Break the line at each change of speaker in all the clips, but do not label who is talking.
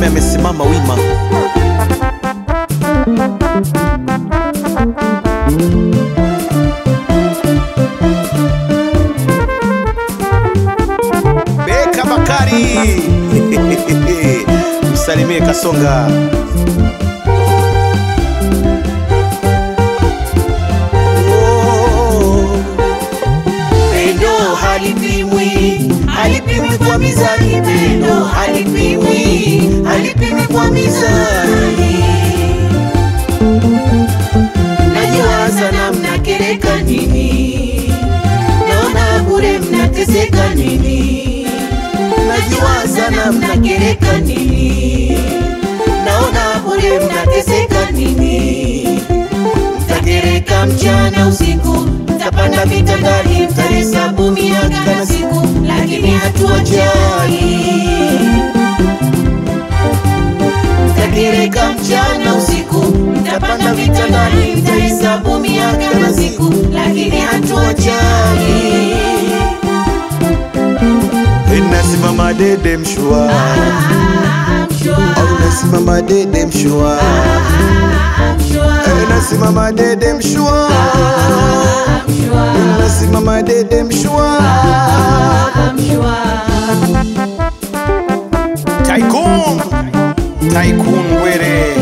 mfalme amesimama wima. Beka Bakari msalimie Kasonga. Oh.
Pendo halipimwi, halipimwi kwa mizani. Pendo halipimwi, halipimwi kwa mizani. Najua sana mnakereka nini, naona bure mnateseka nini. Najua sana mnakereka nini, naona bure mnateseka nini mtakereka mchana usiku, mtapanda vitandani, mtahesabu miaka na siku, lakini hatuachani. Mtakereka mchana usiku, mtapanda vitandani, mtahesabu miaka na siku, lakini hatuachani.
Nasimama dede mshua,
Ah, mshua,
au nasimama dede mshua,
ah, mshua,
Eh, nasimama dede mshua,
ah, mshua,
nasimama dede mshua.
ah, mshua.
Tycoon, Tycoon Were.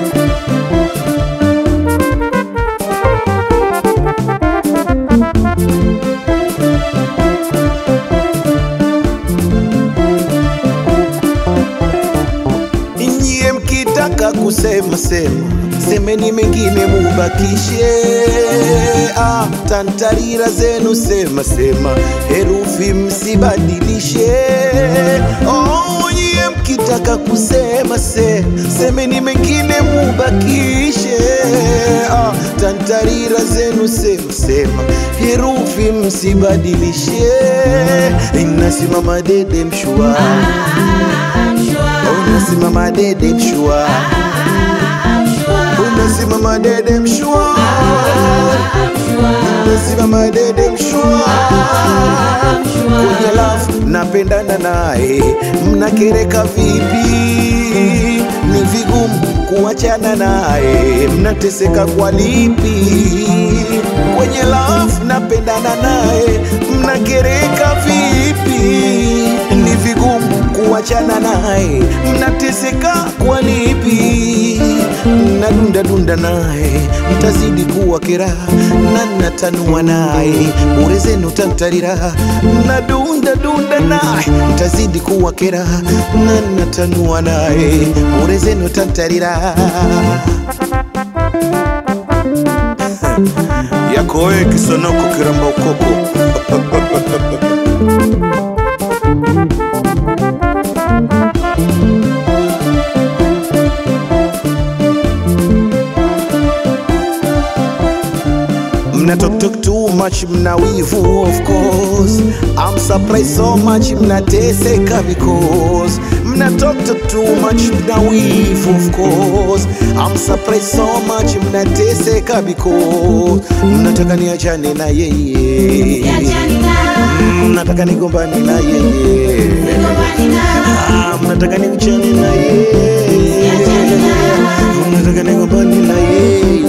Nyie mkitaka kusema sema, semeni mengine mubakishe. Ah, tantarira zenu sema sema, herufi msibadilishe. Oh, nyie mkitaka kusema se, semeni mengine mubakishe. Ah, tantarira zenu sema sema, herufi msibadilishe. Inasimama dede mshua, unasimama dede mshua, unasimama dede mshua, unasimama dede mshua kwenye lafu napendana naye, mnakereka vipi? Ni vigumu kuachana naye, mnateseka kwa lipi? Kwenye lafu napendana naye, mnakereka vipi? Ni vigumu kuachana naye, mnateseka kwa lipi? Mnadunda dunda naye, mtazidi kuwa keraha na natanua naye, bure zenu tantarira. Mnadunda dunda naye, mtazidi kuwa keraha na natanua naye, bure zenu tantarira. Yako wewe kisonoko kiramba ukoko Mna talk talk too much, mna wivu of course. I'm surprised so much, mnateseka because mna talk talk too much, mna wivu of course. I'm surprised so much, mnateseka because mnataka niachane na yeye, mnataka nigombane na yeye, Ah, mnataka niachane na yeye, mnataka nigombane na yeye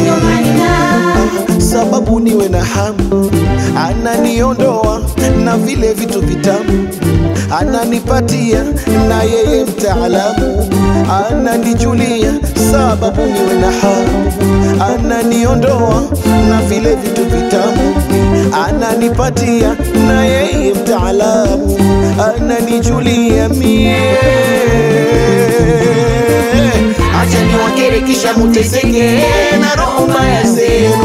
sababu niwe na hamu, ananiondoa na vile vitu vitamu, ananipatia na yeye mtaalamu, ananijulia sababu niwe na hamu, ananiondoa na vile vitu vitamu, ananipatia na yeye mtaalamu, ananijulia mie acha niwakere kisha muteseke na roho mbaya zenu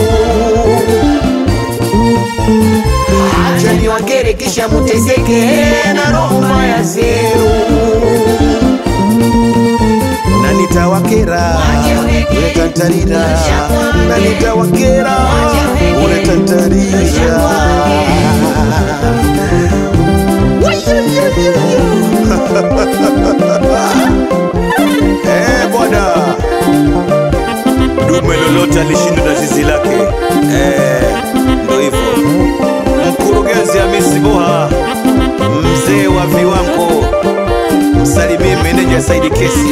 acha niwakere kisha muteseke na roho mbaya zenu na nitawakera uletantarira na nitawakera uletantarira Eh, bwana dume lolote alishindwa na zizi lake. Eh, ndo hivyo. Mkurugenzi Hamisi Boha, mzee wa viwango, msalimie meneja Saidi Kesi.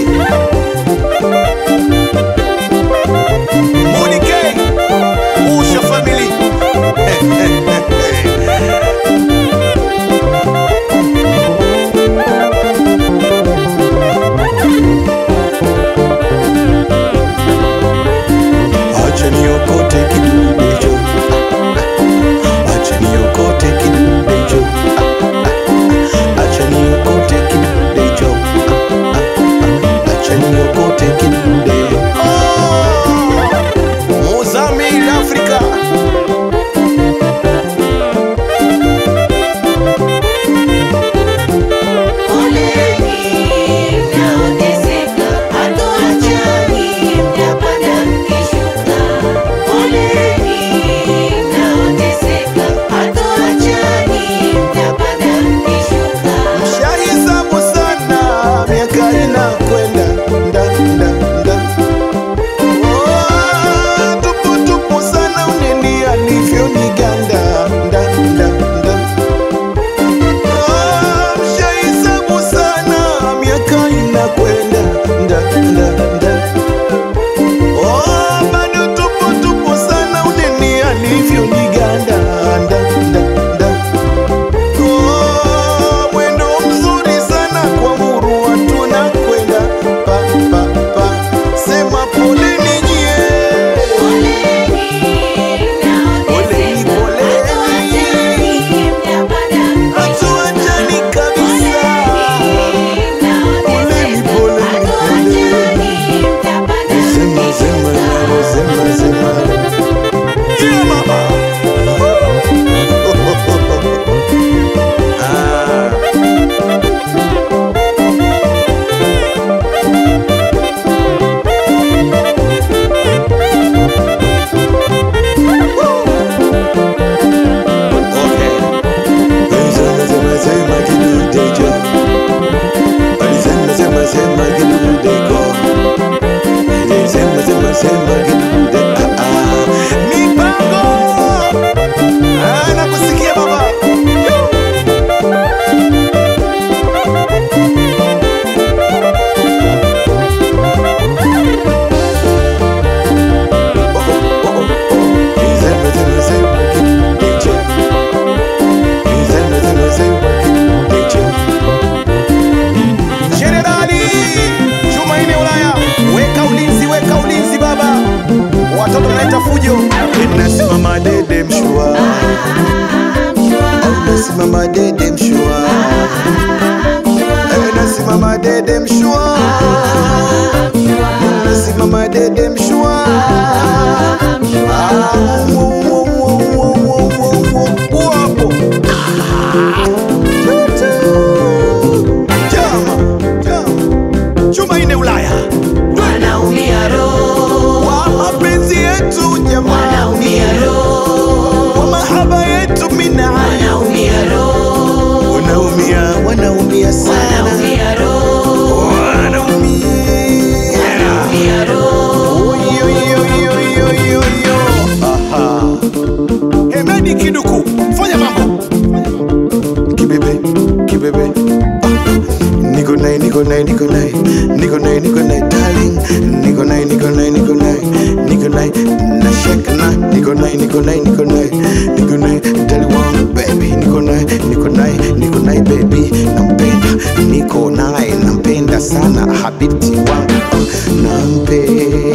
wenzetu mina
wanaumia roho,
wanaumia wanaumia sana
wanaumia roho,
wanaumia
wanaumia roho.
Yo, yo, yo, yo, yo, yo. Aha. Hemedi Kiduku, fanya mambo. Kibebe, kibebe. Ah. Niko naye, niko naye, niko naye. Niko naye, niko naye, darling. Niko naye, niko naye, niko naye. Niko naye, na shake na. Niko naye, niko naye, niko naye. Niko naye, darling wangu, baby. Niko naye, niko naye, niko naye, baby. Nampenda, niko naye, nampenda sana habibti wangu. Nampe.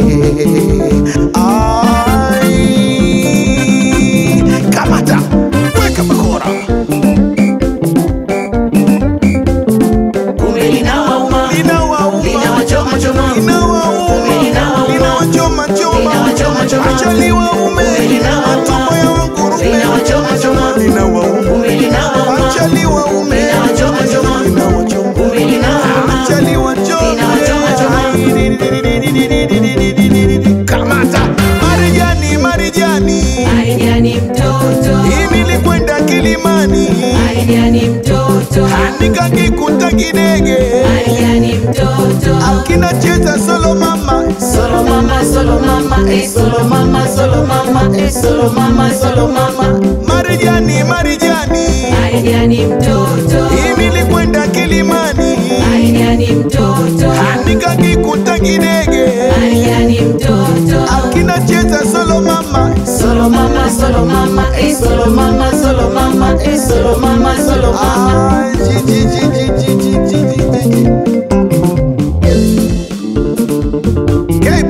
Ai. Kamata, weka bakora.
Kumbe linawauma,
Inawauma.
linawachoma choma,
Inawauma.
Linawauma.
Linawachoma choma.
Linawachoma choma.
Acha liwaume.
Linawauma.
Matumbo ya wangurume.
linawachoma choma,
Linawauma.
kumbe linawauma,
Acha liwaume.
Linawachoma choma.
Linawachoma.
kumbe linawauma.
Acha liwachome.
Linawachoma choma.
Kamata. Marijani, Marijani.
Aida ni mtoto,
Hii nilikwenda Kilimani.
Aida ni mtoto,
Nikakikuta kidege.
Aida ni mtoto.
Kinacheza solo mama.
Solo mama, solo mama, eh, solo mama, solo mama, eh, solo mama, solo mama.
Marijani, Marijani.
Aida ni mtoto,
Hii nilikwenda Kilimani.
Aida ni mtoto,
Nikakikuta kidege.
Aida ni mtoto.
Kinacheza solo mama.
Solo mama, solo mama, eh, solo mama, solo mama, eh, solo mama, solo mama.
Ah, ji, ji, ji, ji, ji, ji, ji, ji, ji. KB.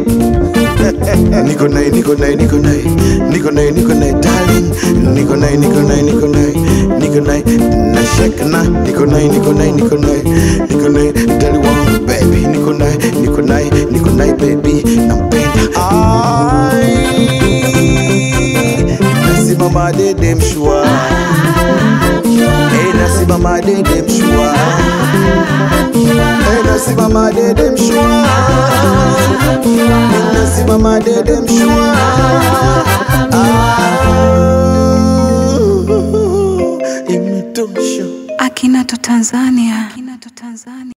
Niko naye, niko naye, niko naye, niko naye, niko naye, darling. Niko naye, niko naye, niko naye, niko naye, na shake na. Niko naye, niko naye, niko naye, niko naye, darling wangu, baby. Niko naye, niko naye, niko naye, baby. Nampenda. Ai. Nasimama dede mshua. Hey, nasimama dede mshua. Hey, nasimama dede mshua. Nasimama dede mshua. Ah, imetosha.
Akinato Tanzania. Akinato Tanzania.